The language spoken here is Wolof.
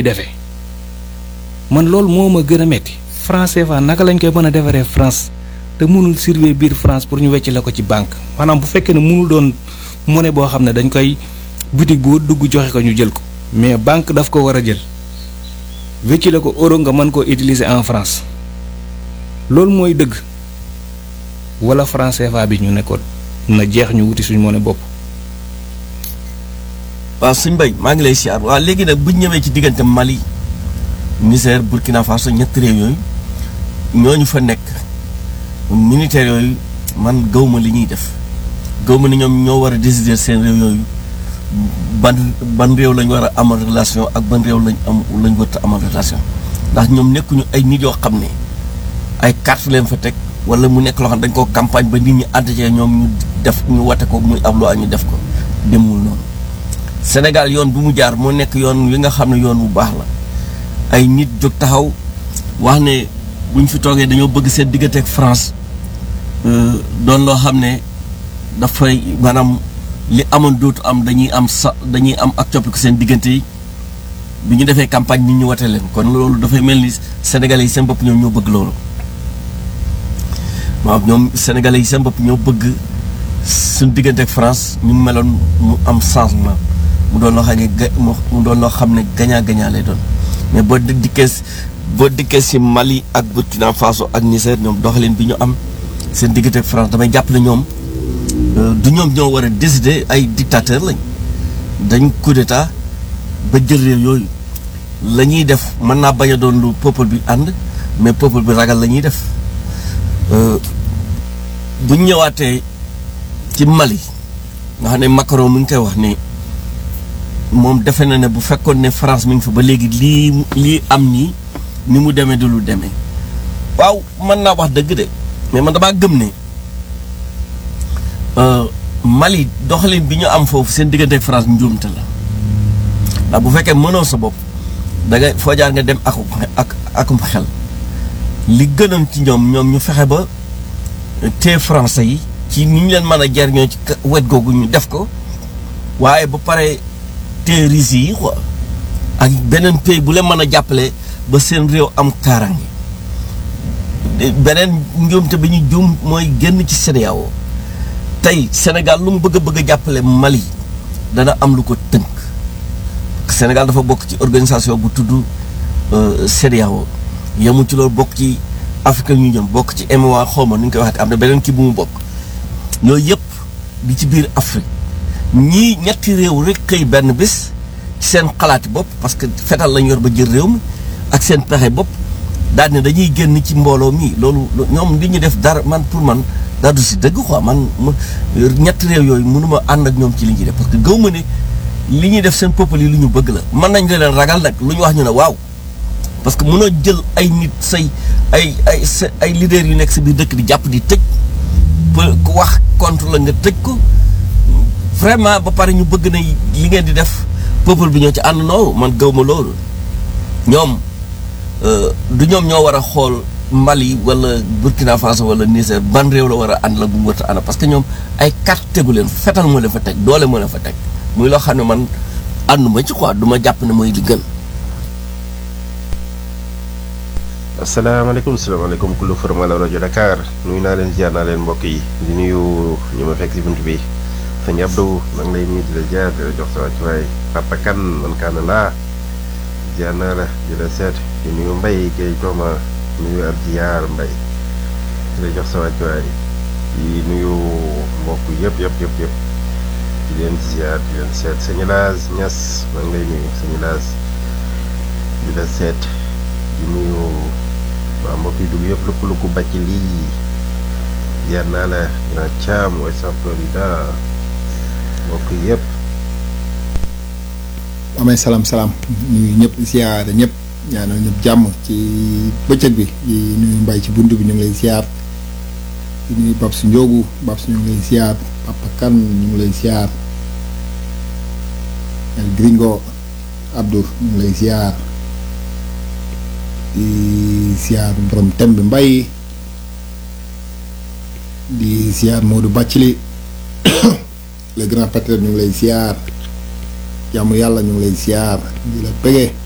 defee man loolu moo ma gën a metti franc CFA naka lañ koy mën a defaree France te mënul surveiller biir France pour ñu wecc la ko ci banque maanaam bu fekkee ne mënul doon monnaie boo xam ne dañ koy boutique boo dugg joxe ko ñu jël ko mais banque daf ko war a jël wecc la ko euro nga mën koo utiliser en France loolu mooy dëgg wala franc CFA bi ñu nekkoon na jeex ñu wuti suñu monnaie bopp. waaw suñ bay maa ngi lay siyaar waaw léegi nag bu ñu ñëwee ci diggante Mali Niger Burkina Faso ñetti réew yooyu ñooñu fa nekk militaires yooyu man gawma li ñuy def gawma ni ñoom ñoo war a décider seen réew yooyu ban ban réew lañ war a amal relation ak ban réew lañ am lañ war a amal relation ndax ñoom nekkuñu ay nit yoo xam ne ay carte leen fa teg wala mu nekk loo xam ne dañ ko campagne ba nit ñi ànd ci ñoom ñu def ñu wate ko muy ab loi ñu def ko demul noonu Sénégal yoon bu mu jaar moo nekk yoon wi nga xam ne yoon bu baax la ay nit jóg taxaw wax ne buñ fi toogee dañoo bëgg seen diggante ak France doon loo xam ne dafay maanaam li amoon dootu am dañuy am sa dañuy am ak coppiku seen diggante yi bi ñu defee campagne nit ñu wate leen kon loolu dafay mel ni sénégalais yi seen bopp ñoom ñoo bëgg loolu waaw ñoom sénégalais yi seen bopp ñoo bëgg suñu diggante ak France ñu meloon mu am changement mu doon loo xam ne ga mu doon loo xam ne gagnant gagnant lay doon mais boo dikkee boo dikkee si Mali ak Burkina Faso ak Niger ñoom doxalin bi ñu am seen diggante ak France damay jàpp ne ñoom du ñoom ñoo war a décider ay dictateur lañ dañ coup d'état ba jël réew yooyu la ñuy def mën naa bañ a doon lu peuple bi ànd mais peuple bi ragal la ñuy def bu ñu ñëwaatee ci Mali nga xam ne Macron mi ngi koy wax ni moom defe na ne bu fekkoon ne France mi ngi fa ba léegi lii lii am nii ni mu demee du lu demee waaw mën naa wax dëgg de mais man damaa gëm ne Mali doxalin bi ñu am foofu seen diggante ak France njuumte la ndax bu fekkee mënoo sa bopp da ngay foo jaar nga dem ak ak akum xel li gënoon ci ñoom ñoom ñu fexe ba te français yi ci ni ñu leen mën a jariñoo ci wet googu ñu def ko waaye ba pare te Russes yi quoi ak beneen pays bu leen mën a jàppale ba seen réew am kaaraange beneen njuumte bi ñu juum mooy génn ci CEDEAO tey Sénégal lu mu bëgg a bëgg a jàppale Mali dana am lu ko tënk Sénégal dafa bokk ci organisation bu tudd CEDEAO yemul ci loolu bokk ci Afrique ñu jëm bokk ci MOA xawma nu ñu koy waxee am na beneen kii bu mu bokk yooyu yëpp di ci biir Afrique ñii ñetti réew rek xëy benn bés ci seen xalaati bopp parce que fetal lañ yor ba jël réew mi ak seen pexe bopp daal ne dañuy génn ci mbooloo mi loolu ñoom li ñu def dara man pour man daa du si dëgg quoi man ñetti réew yooyu mënuma ànd ak ñoom ci li ñuy def parce que gaw ma ne li ñuy def seen peuple yi lu ñu bëgg la mën nañ leen ragal nag lu ñu wax ñu ne waaw parce que mënoo jël ay nit say ay ay ay leaders yu nekk si biir dëkk di jàpp di tëj ku wax contre la nga tëj ko vraiment ba pare ñu bëgg na li ngeen di def peuple bi ñoo ci ànd noo man gaw ma loolu ñoom du ñoom ñoo war a xool Mali wala Burkina Faso wala Niger ban réew la war a ànd la bu mu war a ànd parce que ñoom ay carte tegu leen fetal moo leen fa teg doole moo leen fa teg muy loo xam ne man ànduma ci quoi du ma jàpp ne mooy li gën. asalaamaaleykum salaamaaleykum kullu formal rajo Dakar nuyu naa leen ziar naa leen mbokk yi di nuyu ñu ma fekk si bunt bi sëñ Abdou maa ngi lay nuyu di la ziar di la jox sa wàccuwaay Papa Kan man kaana laa ziar naa la di la seet di nuyu Mbay Gay Tooma nuyu ab ziar Mbay di la jox sa wàccuwaay di nuyu mbokk yëpp yëpp yëpp yëpp di leen ziar di leen seet sëñ Laas Ñas maa ngi lay nuyu sëñ Laas di la seet di nuyu waa mbokk yi dugg yëpp lëkku lëkku bàcc lii jaar naa la dina caam mooy sa Florida mbokk yëpp amee salaam salaam nuyu ñëpp siyaare ñëpp ñaanal ñëpp jàmm ci bëccëg bi di nuyu mbay ci bunt bi ñu ngi lay siyaar di nuyu bab su njóogu bab su ñu ngi lay siyaar papa kan ñu ngi lay siyaar el gringo abdour ñu ngi lay siyaar di siyaar borom tem bi mbay di siyaar Modou Bàccili le grand patriote ñu ngi lay siyaar jàmm yàlla ñu ngi lay siyaar di la bëggee